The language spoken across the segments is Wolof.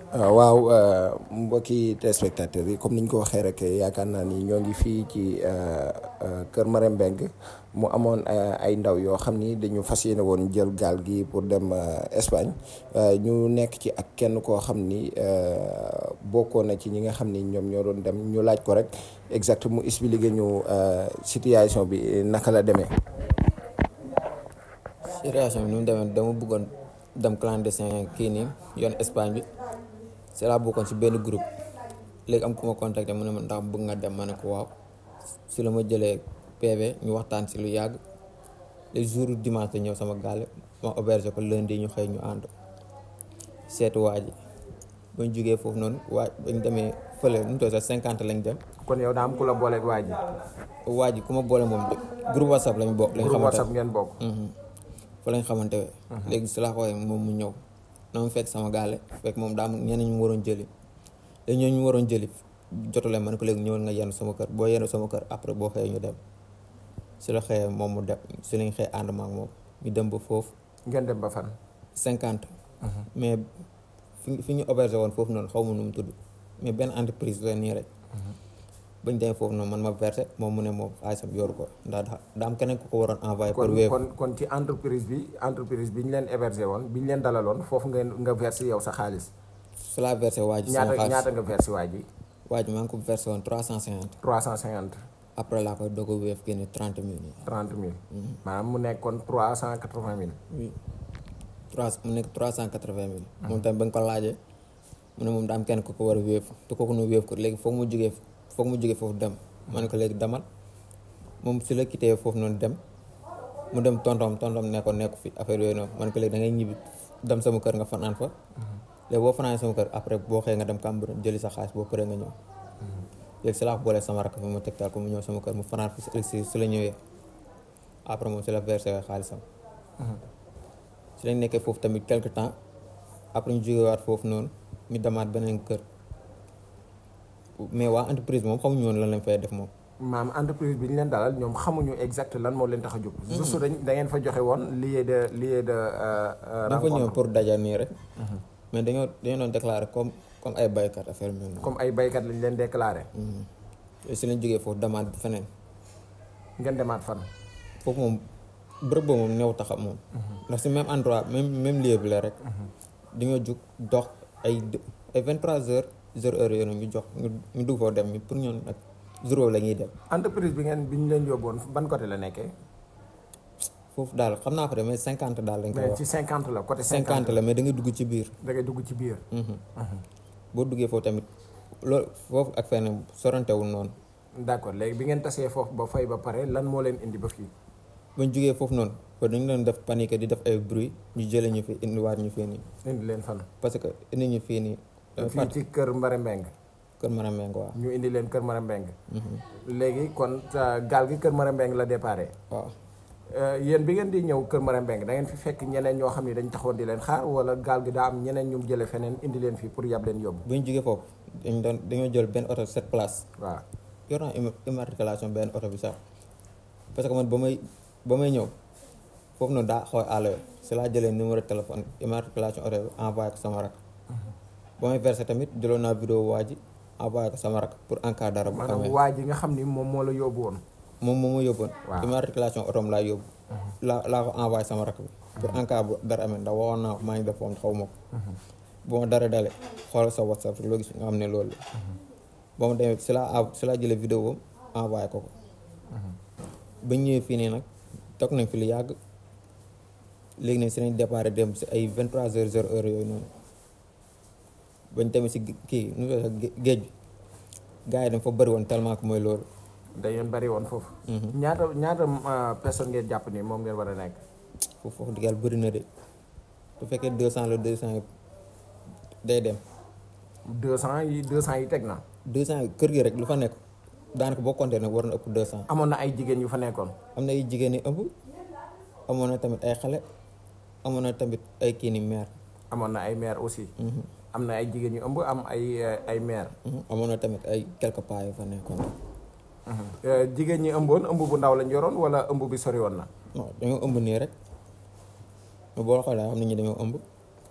waaw mbokki téléspectateurs yi comme ni ñu ko waxee rek yaakaar naa ni ñoo ngi fii ci Kër Marème Mbengue mu amoon ay ndaw yoo xam ni dañu fas yéene woon jël gaal gi pour dem Espagne ñu nekk ci ak kenn koo xam ni bokkoon na ci ñi nga xam ni ñoom ñoo doon dem ñu laaj ko rek exact mu expliqué ñu situation bi naka la demee. situation bi ni mu demee dama bëggoon dem clandestin kii nii yoon Espagne bi c'est la bokkoon si benn groupe léegi am ku ma contacté mu ne ma ndax bëgg nga dem ma ne ko waaw si la ma jëlee PV ñu waxtaan si lu yàgg les jours dimanche la ñëw sama gaale ma auberge ko lundi ñu xëy ñu ànd seetu waa ji ba ñu jógee foofu noonu waa ba ñu demee fële nu mu toll sax cinquante lañ dem. kon yow daa am ku la booleeg waa ji. waa ji ku ma boole moom groupe whatsapp lañ bokk. lañ groupe xamante whatsapp ngeen bokk. fa lañ xamante ne. léegi si laa xoolee moom mu ñëw na ma fekk sama gaale fekk moom daa am ñeneen ñu mu waroon jëli léegi ñooñu ñu waroon jëli jotule ma ne ko léegi ñëwal nga yenn sama kër boo yenn sama kër après boo xëyee ñu dem si la xëyee moom mu dem si lañ xëy ànd ma ak moom ñu dem ba foofu ngeen dem ba fan. cinquante mais fi fi ñu auberge woon foofu noonu xaw ma nu mu tudd mais benn entreprise la nii rek bañ demee foofu noonu man ma versé moom mu ne moom xaalisam yoru ko ndax daa am keneen ku ko waroon envoyé par kon Wave kon kon ci entreprise bi entreprise bi ñu leen hébergé woon bi ñu leen dalaloon foofu ngeen nga versé yow sa xaalis. su laa versé waa ji sama ñaata xaalis ñaata nga versé waa ji. waa ji maa ngi ko versé woon trois cent cinquante 350 après laa koy doog a Wave génne trente mille yi 30 mille. maanaam mu nekkoon 380 mille. oui trois mu nekk trois cent quatre vingt mille moom tamit ba nga ko laajee mu ne moom daa am kenn ku ko war a Wave te kooku nu Wave ko léegi foog mu jógee foog mu jógee foofu dem ma ne ko léegi demal moom si la quitté foofu noonu dem mu dem tontom tontom nekkoon nekku fi affaire yooyu noonu ma ne ko léegi da ngay ñibbi dem sama kër nga fanaan fa léegi boo fanaan sama kër après boo xëyee nga dem Cambérène jëli sa xaalis boo paree nga ñëw léegi si laa ko boolee sama rakk fi ma tegtal ko mu ñëw sama kër mu fanaan fi si si la ñëwee après moom si la versé xaalisam si lañ nekkee foofu tamit quelque temps après ñu jógewaat foofu noonu ñu demaat beneen kër mais waa entreprise moom xamuñu woon lan lañ fay def moom. maam entreprise bi ñu leen dalal ñoom xamuñu exact lan moo leen tax a jóg. juste dañ da ngeen fa joxe woon lieu de lieu de. dañ fa ñëw pour daja nii rek. mais dañoo dañoo doon déclaré comme comme ay baykat affaire bi noonu. comme ay baykat lañ leen déclaré. si lañ jógee foofu demaat feneen ngeen demaat fan. foofu moom bërëb boobu moom néew taxam moom. ndax si même endroit même même lieu bi la rek. dañoo jug dox ay ay vingt trois heures zéro heure yooyu ñu jox ñu ñu dugg foofu dem ñu pour ñoom nag jour boobu la ñuy dem. entreprise bi ngeen bi ñu leen yóbboon ban côté la nekkee. foofu daal xam naa ko de mais cinquante daal lañ koy mais wax ci 50 la côté 50 cinquante la mais da ngay dugg ci biir. da ngay dugg ci biir. boo duggee foofu tamit loolu foofu ak fenn sorantewul noonu d' accord léegi bi ngeen tasee foofu ba fay ba pare lan moo leen indi ba fii. ba ñu jógee foofu noonu ba dañu doon def panique di def ay bruit ñu jëlee ñu fi indiwaat ñu fii nii indi leen fan. parce que indi ñu fii nii. dafa fii fàtt ci kër Mbare Mbeng kër Maram Meng waaw. ñu indi leen kër Mbare Mbeng léegi kon sa gaal gi kër Mbare Mbeng la déparé. waaw yéen bi ngeen di ñëw kër Mbare Mbeng da ngeen fi fekk ñeneen ñoo xam ne dañ taxawoon di leen xaar wala gaal gi daa am ñeneen ñu jële feneen indi leen fii pour yab leen yóbbu. bu ñu jógee foofu dañu doon dañoo jël benn oto sept places waaw yor naa imma- immatriculation benn oto bi sax parce que man ba may ba may ñëw foofu noonu daa xooy àll si laa jëlee numéro téléphone immatriculation oto bi envoyé ko sama rak ba may versé tamit jëloon naa vidéo waa ji envoyé ko sama rak pour en cas dara bu maanaam amee waa ji nga xam ni moom moo la yóbbu woon. moom moom ma yóbboon Waaw. immatriculation otom laa yóbbu laa laa ko envoyé sama rak bi pour en cas bu dara amee ndax waxoon naa ko maa ngi def foofu xaw ma ko bu ma dara dalee xoolal sa whatsapp loo gis nga xam ne loolu la ba ma demee si laa av- si laa jëlee vidéo boobu envoyé ko ko ba ñu ñëwee fii nii nag toog nañ fi lu yàgg léegi nag si nañ départ dem si ay vingt trois heures zéro heure yooyu noonu bañ tamit si kii nu mu tudd sax gé- géej bi gars yi dañ fa bëri woon tellement que mooy loolu da ngeen bari woon foofu. ñaata ñaata euh, personne ngeen jàpp ni moom ngeen war a nekk. foofu foofu diggal bëri na de bu fekkee deux cent la deux cent yi day dem 200 yi 200 yi teg na. deux cent yi kër gi rek lu fa nekk daanaka boo compté nag war na ëpp deux cent amoon na ay jigéen yu fa nekkoon. am na ay jigéen ñi ëmb amoon na tamit ay xale amoon na tamit ay kii ni mère amoon na ay maire aussi. am na ay jigéen yu ëmb am ay euh, ay maire. amoon na tamit ay quelques pas yu fa nekkoon Euh, jigéen ñi ëmboon ëmb bu ndaw lañ yoroon wala ëmb bi sori woon na. non dañoo ëmb nii rek mais boo xoolee xam nañu dañoo ëmb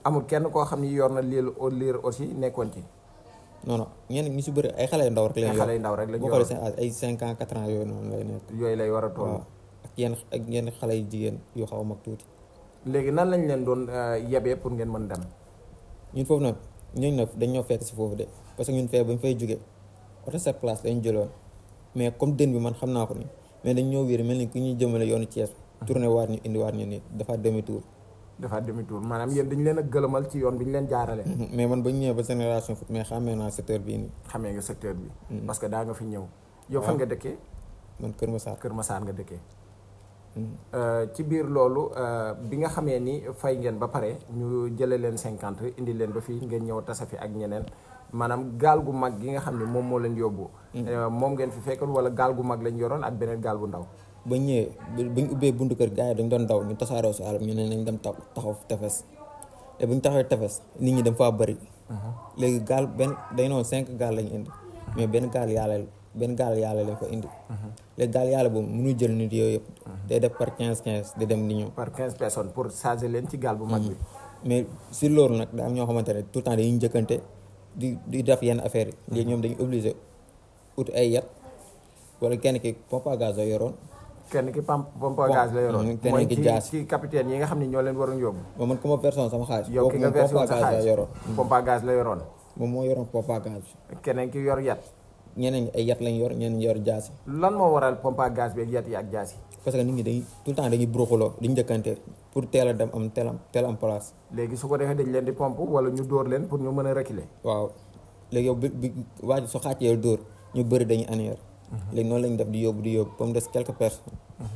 amul kenn koo xam ni yor na liir liir aussi nekkoon ci non non ñenn ñu si bëri ay xale yu ndaw rek ay leen xale yu ndaw rek lañ boo yor xoolee seen âge ay cinq ans quatre ans yooyu noonu lay nekk yooyu lay war a toll waaw ak yenn ak yenn xale yu jigéen yu xaw a mag tuuti léegi nan lañ leen doon euh, yebee pour ngeen mën dem ñun foofu nag ñooñu nag dañ ñoo fekk si foofu de parce que ñun fee ba ñu fay jógee oto sept place dañu jëloon mais comme dën bi man xam naa ko ni mais dañ ñoo wéer mel ni ku ñuy jëmale yoonu Thiès tourné waat ñu indi waat ñu nii dafa demi tour dafa demi tour maanaam yéen dañu leen a gëlëmal ci yoon bi ñu leen jaarale mais man ba ñu ñëwee ba génération foot mais xàmmee naa secteur bii nii xamee nga secteur bi parce que daa nga fi ñëw yow fan nga dëkkee man Kër Massar Kër Massar nga dëkkee Euh, ci biir loolu euh, bi nga xamee ni fay ngeen ba pare ñu jële leen cinquante indi leen ba fii ngeen ñëw tasa fi ak ñeneen maanaam gaal gu mag gi nga xam ne moom moo leen yóbbu euh, moom ngeen fi fekkoon wala gaal gu mag lañ yoroon ak beneen gaal bu ndaw ba ñëwee ba- ba ñu ubbee buntu kër gars yi dañ doon daw ñu tasaaroo si àll ñu ne nañ dem ta- taxaw tefes te bu ñu taxawee tefes nit ñi dem faa bëri léegi gaal benn dañ noon cinq gaal lañu indi mais benn gaal yàlla benn gaal yàlla lañ fa indi léegi gaal yàlla boobu mënu jël nit yooyu yëpp day def par quinze quinze di dem di ñëw par quinze personnes pour charger leen ci gaal bu mag bi mais si loolu nag daa am ñoo xamante ne tout le temps dañuy njëkkante di di def yenn affaires yi léegi ñoom dañu obligé ut ay yat wala kenn ki pompe à gaz la yoroon kenn ki pam pompe à gaz la yoroon Mm, keneen mooy ki ci jaas. ci capitaine yi nga xam ne ñoo leen waroon yóbbu moom man ku ma personne sama xaalis yow ki nga kooku moom version pompe à sa gaz la xaalis yoroon pompe à gaz la yoroon moom moo yoroon pompe à gaz keneen ki yor yat ñeneen ñi ay yat lañ yor ñeneen ñi yor jaasi lan moo waral pompe à gaz bi ak yat yi ak jaas yi parce que nit ñi dañuy tout le temps dañuy bruxuloo di njëkkante pour teel a dem am teel am teel am place léegi su ko defee dañ leen di pompe wala ñu dóor leen pour ñu mën a reculer waaw léegi yow bi bi waa ji su xàccee dóor ñu bëri dañuy anéer léegi noonu lañ def di yóbbu di yóbbu ba mu des quelques personnes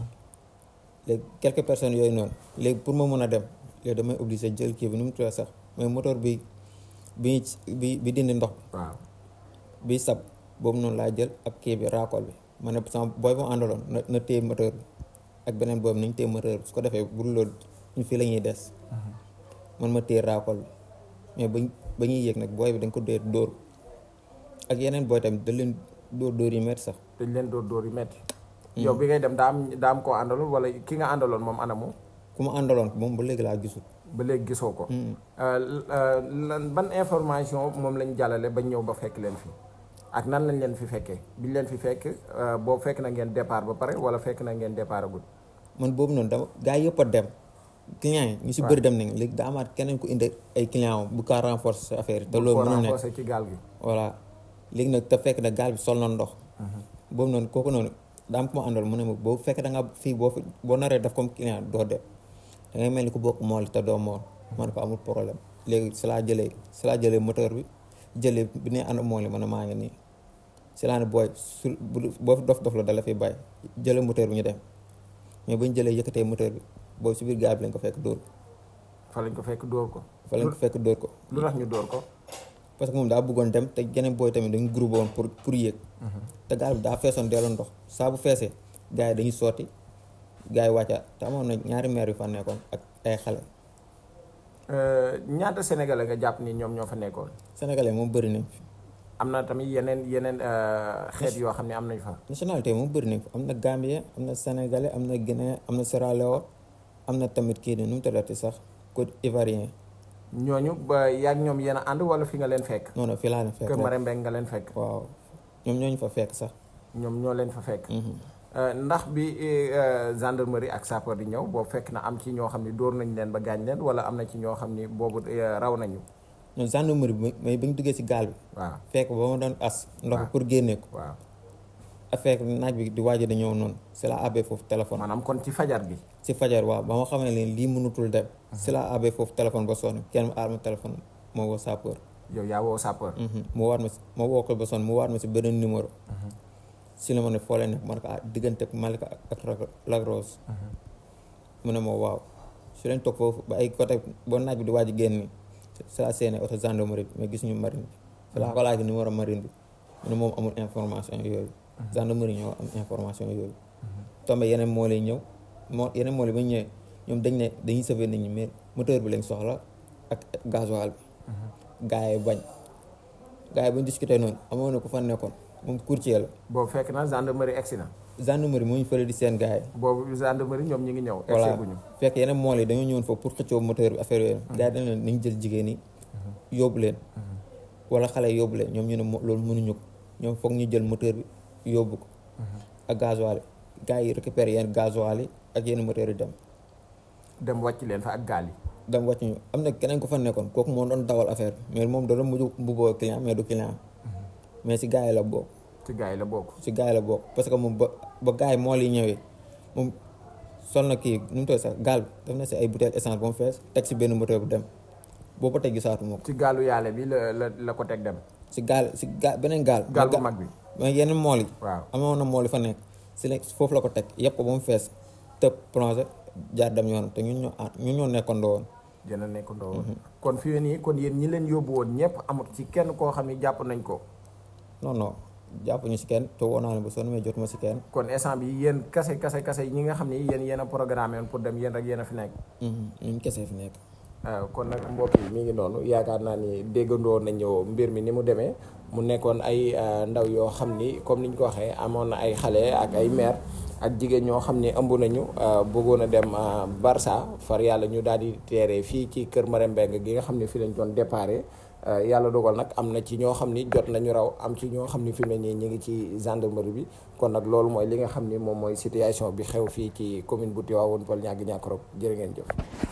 léegi quelques personnes yooyu noonu léegi pour ma mën a dem léegi damay obligé jël kii bi nu mu tuddee sax mais moteur bi bi bi bi dindi ndox waaw bi sab boobu noonu laa jël ak kii bi raakool bi ma ne sama booy bu àndaloon na na téye moteur bi ak beneen boobu nañ téye moteur bi su ko defee bu dul loolu ñu fii la ñuy des man ma téye raakool bi mais bañ ba ñuy yéeg nag booy bi dañ ko dee dóor ak yeneen booy tamit da leen dóor dóor yi metti sax dañ leen dóor dóor yu metti yow bi ngay dem daa am daa am koo àndaloon wala ki nga àndaloon moom anamu ku ma àndaloon moom ba léegi laa gisul ba léegi gisoo ko Euh, euh, lan ban information moom lañ jàllale bañ ñëw ba fekk leen fi ak nan lañ leen fi fekkee biñ leen fi fekk euh, boobu fekk na ngeen départ ba pare wala fekk na ngeen départ agul man boobu noonu dama gaa yëpp a dem client yi ñu si bëri dem nañ léegi daa amaat keneen ku indi ay client am bu kaa renforcer sa affaire yi te loolu ko mënul nekk renforcer ci gaal gi voilà léegi nag te fekk na gaal bi sol na ndox boobu noonu kooku noonu daa am ku ma àndal mu ne ma boo fekk da nga fii boo fi boo naree def comme client doo dem da ngay mel ni ku bokk mool te doo mool ma ne ko amul problème léegi si laa jëlee si laa jëlee moteur bi jëlee bi ne ànd mool yi ma ne maa ngi nii si laa ne booy su bu boo fi dof dof la dala fi bàyyi jëlee moteur bi ñu dem mais bañ jëlee yëkkatee moteur bi boobu si biir gaal bi lañ ko fekk dóor ko fa lañ ko fekk dóor ko fa lañ ko fekk dóor ko lu tax ñu dóor ko parce que moom daa bëggoon dem te geneen booy tamit dañu groupé woon pour pour yéeg te gaal bi daa feesoon delloo ndox saa bu feesee gars yi dañuy sotti gars yi wàcca te amoon na ñaari maire yu fa nekkoon ak ay xale Euh, ñaata sénégalais nga jàpp ni ñoom ñoo fa nekkoon sénégalais moom bëri nañ fi am na tamit yeneen yeneen euh, xeet yoo xam ne am nañ fa nationalité moom bëri nañ fi am na gambien am na sénégalais am na guinéen am na Sierra Leone am na tamit kii ni nu mu tuddati sax côte ivoirien ñooñu ba yaag ñoom yéen a ànd wala fi nga leen fekk non non fii laa leen fekk Kër Marembeng nga leen fekk waaw ñoom ñooñu fa fekk sax ñoom ñoo leen fa fekk Mhm. Euh, ndax bi euh, gendarmerie ak sapeur di ñëw boobu fekk na am ci ñoo xam ne dóor nañ leen ba gaañ leen wala am na ci ñoo xam ni boobu euh, raw nañu ñoom gendarmerie bi mais ba ñu duggee si gaal bi waaw fekk ba ma doon as ndox waaw. pour génnee ko waaw a fekk naaj bi di waaj a ñëw noonu si la abbee foofu téléphone maanaam kon ci fajar gi si fajar waaw ba ma xamee leen lii mënutul dem si la abbee foofu téléphone ba sonn kenn mu aar ma téléphone moo woo sapeur yow yaa woo sapeur mu waat ma si ma woo ko ba sonn mu waat ma si beneen numéro si la ma ne foo leen nekk ma ne ko ah diggante Malika ak ak Lac- Lac Rose mu ne ma waaw su leen toog foofu ba ay côté boo naaj bi di waaj a génn ni si la seene oto gendarmerie bi mais gis ñu marine bi si la ko laaj numéro marine bi mu ne moom amul information yooyu gendarmerie ñoo am information yooyu tombe yeneen moo lay ñëw moo yeneen moo lay ba ñu ñëwee ñoom dañ ne dañuy sauver nit ñi mais moteur bi lañ soxla ak gasoil bi gars yi bañ gars yi bañ discuter noonu amoon na ku fa nekkoon moom courtier la boobu fekk na gendarmerie egsi na gendarmerie moo ñu fële di seen gars yi boobu gendarmerie ñoom ñi ngi ñëw voilà egsi guñu fekk yeneen mool yi dañoo ñëwoon foofu pour xëccoo moteur bi affaire yooyu gars yi dañ leen nañ jël jigéen yi yóbbu leen wala xale yi yóbbu leen ñoom ñu ne mo- loolu mënuñu ko ñoom foog ñu jël moteur bi yóbbu ko ak gasoil yi gars yi récupéré yenn gasoil yi ak yenn moteur yi dem dem wàcc leen fa ak gaal yi dem wàcc ñu am na keneen ko fa nekkoon kooku moo doon dawal affaire bi mais moom da doon mujj mbubboo client mais du client mais si gars yi la bokk ci gars yi la bokk si gars yi la bokk parce que moom ba ba gars yi mool yi ñëwee moom sol na kii nu mu toll sax gaal bi def na si ay bouteille essence ba mu fees teg si benn moteur bu dem boobu ba tey gisaatu moo ko ci gaalu yàlla bi la la la ko teg dem si gaal si gaal beneen gaal gaal bu mag bi mais yeneen mool yi waaw amoon na mool yi fa nekk si la foofu la ko teg yëpp ko ba mu fees tëb plongé jaar dem yoonam te ñun ñoo ànd ñun ñoo nekkandoo woon dina nekk ndoo kon fi nii kon yéen ñi leen yóbbu woon ñëpp amut ci kenn koo xam ne jàpp nañ ko non non jàpp ñu si kenn te woo naa ne ba sonn mais jotuma si kenn kon instant bi yéen kase kase kase ñi nga xam ne yéen yéen a programmé woon pour dem yéen rek yéen a fi nekk Mhm, ñun kese fi nekk waaw kon nag mbokk yi mi ngi noonu yaakaar naa ni déggandoo nañu mbir mi ni mu demee mu nekkoon ay euh, ndaw yoo xam ni comme ni ñu ko waxee amoon na ay xale ak ay mère ak jigéen ñoo xam ni ëmb nañu euh, bëggoon a dem euh, Barça far yàlla ñu daal di teeree fii ci kër Marème Mbengue gi nga xam ne fii lañ doon déparé yàlla dogal nag am na ci ñoo xam ni jot nañu raw am ci ñoo xam ni fi mu ne nii ñu ngi ci gendarmerie bi kon nag loolu mooy li nga xam ni moom mooy situation bi xew fii ci commune bu Tivaouane Peulh Niaga Niakoulrab jërë ngeen jëf